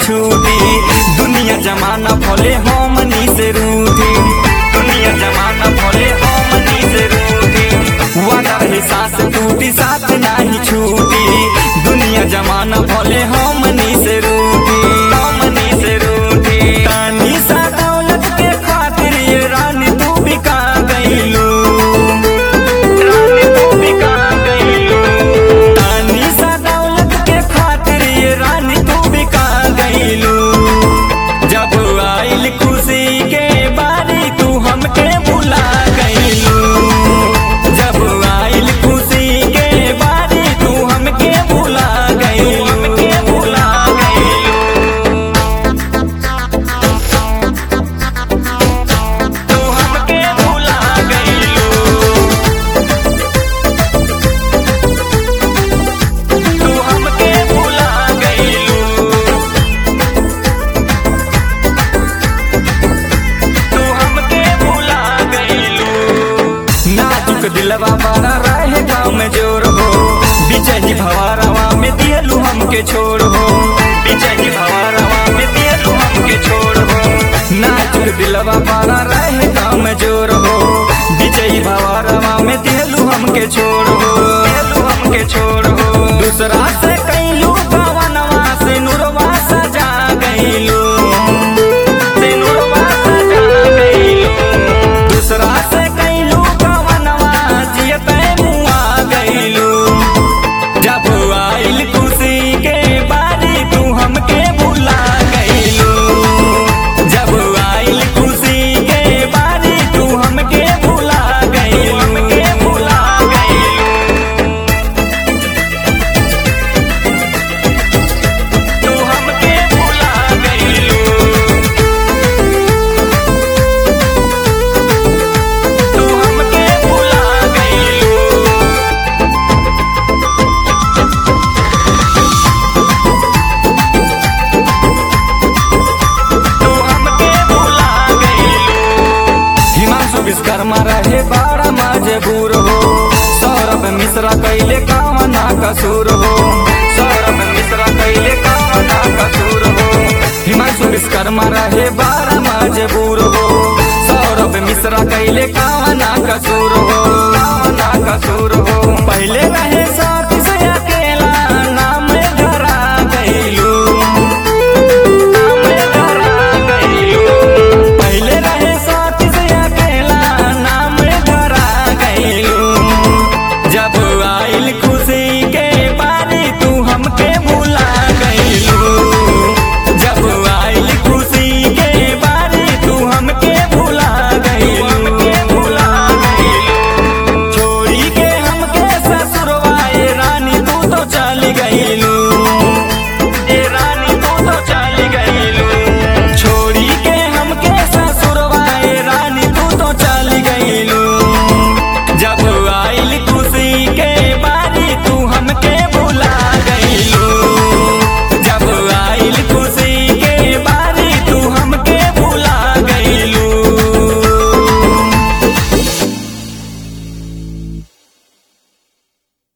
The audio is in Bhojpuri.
छूटी दुनिया जमाना भले हमनी से रूठी दुनिया जमाना भले हमनी से रूठी वादा रही सांस टूटी साथ नाही छूटी दुनिया जमाना भले हमनी से रूठी हमनी से रूठी तानी सा दौलत के खातिर ये रानी तू बिका गईलू रानी तू बिका गईलू तानी सा दौलत के खातिर ये रानी तू बिका गईलू जब आइल खुशी के बारी तू हमके भुला गईलू जब आइल खुशी के बारी तू हमके भुला गईलू हमके भुला गईलू तू हमके भुला गईलू तू हमके भुला गईलू तू हमके भुला गईलू नाजुक दिलवा बारा रहे गाँव में जोर हो बिचही भवारवा में दियलू हमके छोड़ हो बिचही भवारवा में दियलू हमके छोड़ हो नाजुक दिलवा बारा रहे गाँव में जोर हो बिचही भवारवा में दियलू हमके छोड़ हो दियलू हमके छोड़ हो दूसरा से कैलू पवनवा से नुरवा सजा गईलू सिनुरवा सजा गईलू दूसरा से कैलू पवनवा जियते मुआ गईलू जब आइल खुशी के बारी तू हमके भुला गईलू जब आइल खुशी के बारी तू हमके भुला गईलू हमके भुला गईलू तू हमके भुला गईलू तू हमके भुला गईलू तू हमके भुला गईलू हिमांशु विश्वकर्मा रहे बड़ा मजबूर हो सौरभ मिश्रा कैले कामना कसूर हो सौरभ मिश्रा कैले कामना कसूर हो हिमांशु विश्वकर्मा रहे बड़ा मजबूर हो सौरभ मिश्रा कैले कामना कसूर हो कामना कसूर हो